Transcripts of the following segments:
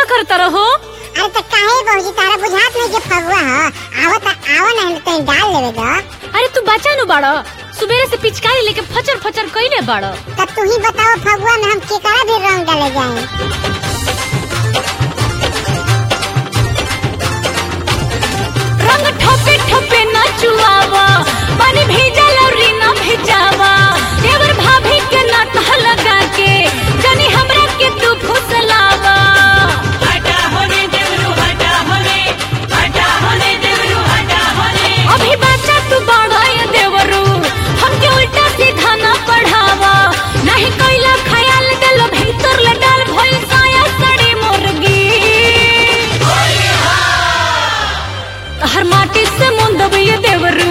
करता रहो अरे तो काहे बहूजी तारा बुझात नहीं के फगुआ ह आवत आवा ना कहीं डाल लेवे द अरे तू बचा नु बाड़ो सुबेरे से पिचकारी लेके फचर फचर कइले बाड़ो तब तू ही बताओ फगुआ में हम केकरा भी रंग डाले जाए रंग ठोपे ठोपे न चुआवा पानी भेजल और ना भेजावा देवर भाभी के नाटह लगा के जनी हमरा के तू फुसलावा हटा होने देवरू हटा होने हटा होने देवरू हटा होने अभी बच्चा तू बड़ा ये देवरू हमके उल्टा सीधा ना पढ़ावा नहीं कोइला ख्याल दिल भीतर ले डाल भइल साया सड़ी मुर्गी हर माटी से मुंदब ये देवरू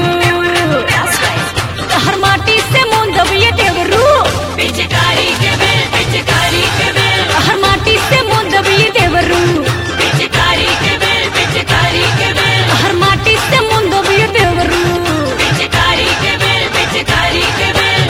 हर माटी से मुंदब ये देवरू पिचकारी के बेल पिचकारी के बेल हर माटी से मुंदब ये देवरू पिचकारी के बेल पिचकारी के बेल हर माटी से मुंदब ये देवरू पिचकारी के बेल पिचकारी के बेल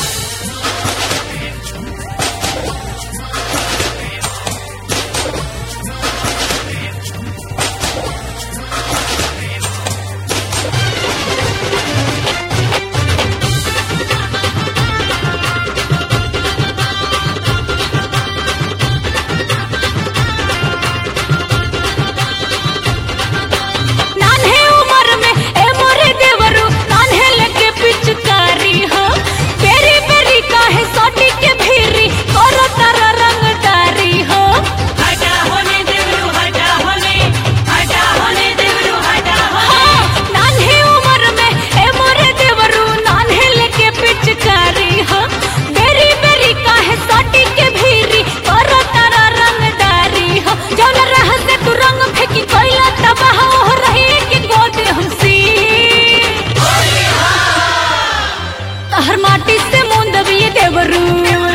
नान्हे उम्र में ए मोरे देवरू नान्हे लगे पिचकारी हो बेरी बेरी काहे सोटी के भीरी करो तारा रंगदारी हो हटा होने देवरू हटा होने हटा होने देवरू हटा होने हाँ, नान्हे उम्र में ए मोरे देवरू नान्हे लगे पिचकारी हो बेरी बेरी काहे सोटी के भीरी करो तारा रंगदारी हो जौन रह से तू रंग फेंकी कोइला तबाह हो रही कि गोद हमसी हर माटी से मुंदब ये देवरू